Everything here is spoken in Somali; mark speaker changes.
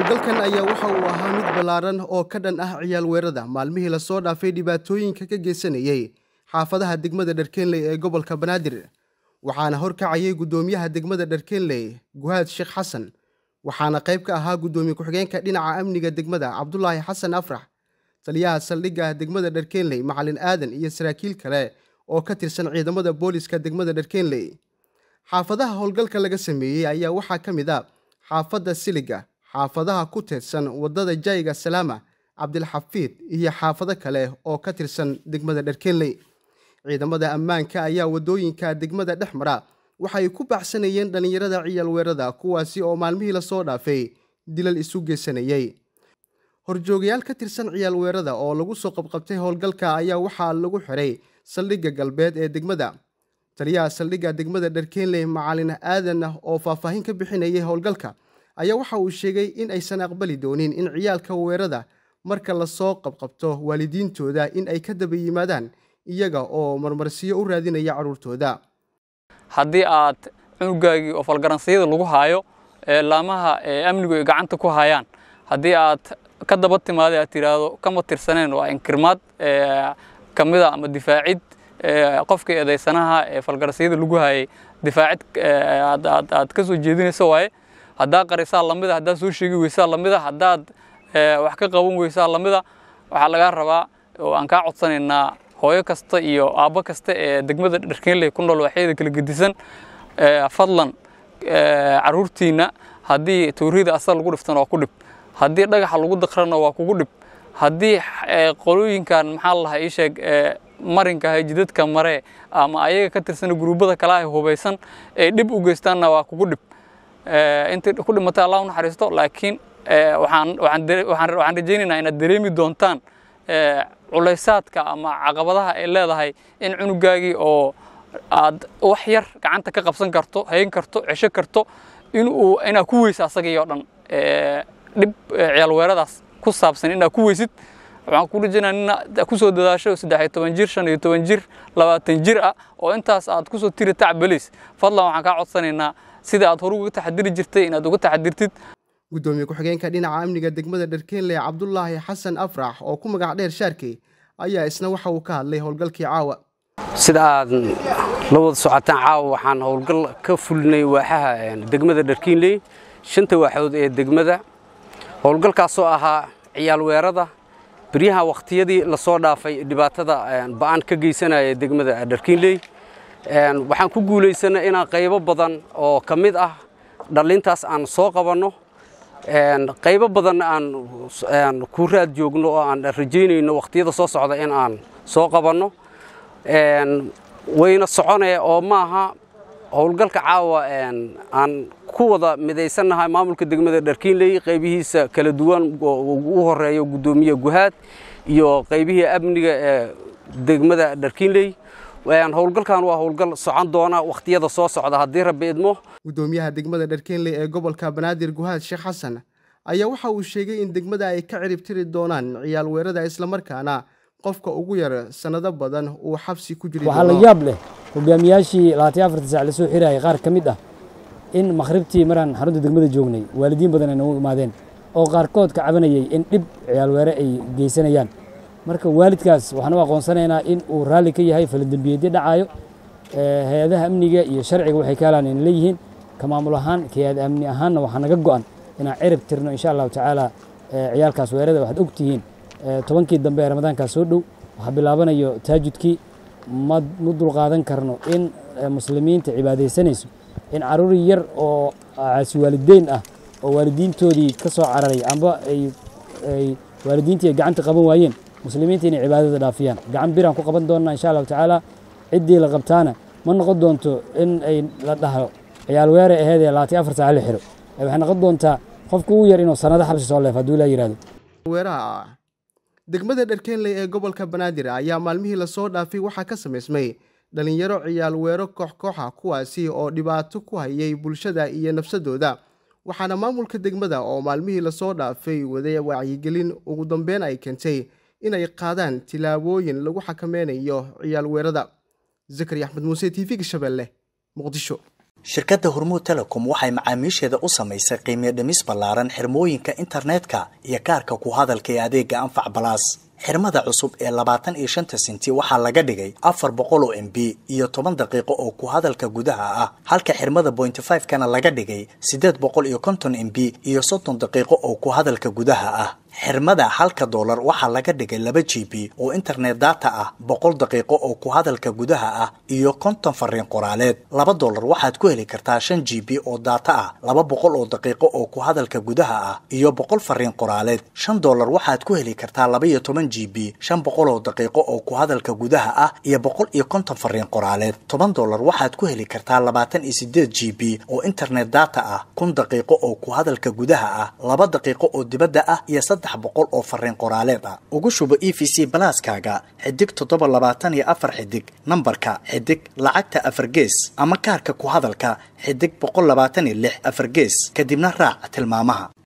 Speaker 1: howlgalkan ayaa waxa uu ahaa mid ballaaran oo ka dhan ah ciyaal weerada maalmihii lasoo dhaafay dhibaatooyinka ka geysanayay xaafadaha degmada dharkeenley ee gobolka banaadir waxaana horkacayay guddoomiyaha degmada dharkeenley guhaad sheekh xasan waxaana qayb ka ahaa guddoomiye ku-xigeenka dhinaca amniga degmada cabdulaahi xasan afrax taliyaha saldhigga degmada dharkeenley macalin aadan iyo saraakiil kale oo ka tirsan ciidamada booliska degmada dharkeenley xaafadaha howlgalka laga sameeyey ayaa waxaa ka mid a xaafadda siliga xaafadaha ku tirsan waddada jayga salaama cabdilxafiid iyo xaafado kale oo ka tirsan degmada dharkeenley ciidamada ammaanka ayaa waddooyinka degmada dhex mara waxay ku baxsanayeen dhallinyarada ciyaal weerada kuwaasi oo maalmihii lasoo dhaafay dilal isu geysanayey horjoogayaal ka tirsan ciyaal weerada oo lagu soo qabqabtay howlgalka ayaa waxaa lagu xiray saldhigga galbeed ee degmada taliyaha saldhigga degmada dharkeenley macalin aadan oo faahfaahin ka bixinayay howlgalka ayaa waxa uu sheegay in aysan aqbali doonin in ciyaalka weerada marka lasoo qabqabto waalidiintooda in ay ka daba yimaadaan iyaga oo marmarsiyo u raadinaya carruurtooda
Speaker 2: haddii aad cunugaagii oo falgaransiyada lagu haayo ee laamaha ee amnigu ay gacanta ku hayaan haddii aad ka daba timaada aad tiraahdo kama tirsaneen waa inkirmaad ka mida ama difaacid qofkii eedaysanaha ee falgaransiyada lagu hayay difaacid aad ka soo jeedinaysa waaye haddaad qarisaa lamida haddaad soo sheegi weysaa lamida haddaad wax ka qaban weysaa lamida waxaa lagaa rabaa oo aan kaa codsanaynaa hooyo kasta iyo aabbo kasta ee degmada dharkeenley ku nool waxyada kala gedisan fadlan carruurtiinna haddii tuurida asal lagu dhiftan waa ku dhib haddii dhagaxa lagu daqrana waa kugu dhib haddii qolooyinkan maxaa lahaa ii sheeg marinka jidadka mare ama ayaga ka tirsan guruubada kale ah hubaysan ee dhib u geystaanna waa kugu dhib intii ku dhimatay allah u naxariisto laakiin waxaan rajaynaynaa inaad dareemi doontaan culaysaadka ama caqabadaha ay leedahay in cunugaagii oo aad wax yar gacanta ka qabsan karto hayn karto cesho karto inuu inaad ku weysa asagii oo dhan dhib ciyaal weeradaas ku saabsan inaad ku weysid waxaan ku rajaynaa ina ku soo dadaasho saddex iyo toban jir shan iyo toban jir labaatan jir ah oo intaas aad kusoo tiri tac beliis fadlan waxaan kaa codsanaynaa sida aad hore uga taxadiri jirtay inaad uga taxadirtid
Speaker 1: guddoomiye ku-xigeenka dhinaca amniga degmada dharkeenley cabdulaahi xasan afrax oo ku magac dheer shaarkey ayaa isna waxa uu ka hadlay howlgalkii caawa
Speaker 3: sida aad la wada socotaan caawa waxaan howlgal ka fulinay waaxaha degmada dharkiinley shanta waaxood ee degmada howlgalkaasoo ahaa ciyaal weerada beryaha wakhtiyadii lasoo dhaafay dhibaatada ba'an ka geysanaya degmada dharkiinley waxaan ku guulaysanay inaan qaybo badan oo ka mid ah dhallintaas aan soo qabanno qaybo badanna aan ku raad joogno oo aan rajaynayno wakhtiyada soo socda in aan soo qabanno wayna soconaya oo maaha howlgalka caawa aan ku wada midaysannahay maamulka degmada dharkiinley qaybihiisa kala duwan ugu horeeyo guddoomiye guhaad iyo qaybihii amniga ee degmada dharkiinley howlgalkan waa howlgal socon doona wakhtiyada soo socda haddii rabbi idmo
Speaker 1: guddoomiyaha degmada dharkeenley ee gobolka banaadir guhaad sheekh xasan ayaa waxa uu sheegay in degmada ay ka ciribtiri doonaan ciyaal weerada islamarkaana qofka ugu yar sannado badan uu xabsi ku jiri
Speaker 4: waxaa la yaab leh hogaamiyaashii labaatan afarta saac lasoo xirayay qaar ka mid ah in makhribtii maraan xarunta degmada joognay waalidiin badan ay nagu imaadeen oo qaarkood ka cabanayay in dhib ciyaal weere ay geysanayaan marka waalidkaas waxaan u aqoonsanaynaa in uu raalli ka yahay falidembiyeedyo dhacaayo hay-adaha amniga iyo sharciga waxay ka helaan in leeyihiin ka maamul ahaan ka hay-ad amni ahaanna waxaa naga go'an inaan cirib tirno insha allahu tacaala ciyaalkaas weerada waxaad og tihiin tobankii dambe ee ramadaankaas soo dhow waxaa bilaabanayo taajudkii ma ma dulqaadan karno in muslimiinta cibaadaysanayso in carruur yar oo caasi waalideyn ah oo waalidiintoodii ka soo cararay amba ay waalidiintii ay gacanta qaban waayeen muslimiinta inay cibaadada dhaafiyaan gacan biraan ku qaban doonnaa insha allahu tacaala ciddii la qabtaana ma noqon doonto in ay la dhahdo ciyaal weere aheedee labaatan afar saac la xiro waxay noqon doontaa qofka ugu yar inuu sannado xabsi soo leef hadduu ilaa yidhahdo
Speaker 1: weeraha degmada dharkeenley ee gobolka banaadir ayaa maalmihii lasoo dhaafay waxaa ka samaysmay dhallinyaro ciyaal weero koox kooxa kuwaasi oo dhibaato ku hayay bulshada iyo nafsadooda waxaana maamulka degmada oo maalmihii lasoo dhaafay waday wacyigelin ugu dambeyn ay keentay inay qaadaan tilaabooyin lagu xakameynayo ciyaal weerada zakari axmed muuse t v-ga shabeelle muqdisho
Speaker 5: shirkadda hormuud telecom waxay macaamiisheeda u samaysay qiimiyo dhimis ballaaran xirmooyinka internetka iyo kaarka ku hadalka ee adeega anfac balaas xirmada cusub ee labaatan iyo shanta senti waxaa laga dhigay afar boqol oo m b iyo toban daqiiqo oo ku hadalka gudaha ah halka xirmada bointy five kana laga dhigay siddeed boqol iyo konton m b iyo soddon daqiiqo oo ku hadalka gudaha ah xirmada halka doolar waxaa laga dhigay laba g b oo internet data ah boqol daqiiqo oo ku hadalka gudaha ah iyo konton fariin qoraaleed laba doolar waxaad ku heli kartaa shan g b oo data ah laba boqol oo daqiiqo oo ku hadalka gudaha ah iyo boqol fariin qoraaleed shan doolar waxaad ku heli kartaa laba iyo toban g b shan boqol oo daqiiqo oo ku hadalka gudaha ah iyo boqol iyo konton fariin qoraaleed toban doolar waxaad ku heli kartaa labaatan iyo sideed g b oo internet data ah kun daqiiqo oo ku hadalka gudaha ah laba daqiiqo oo dibadda ah iyo saddex boqol oo fariin qoraaleed ah ugu shubo e v c balaaskaaga xidig toddoba labaatan iyo afar xidig nambarka xidig lacagta afar gees ama kaarka ku hadalka xidig boqol labaatan iyo lix afar gees kadibna raac tilmaamaha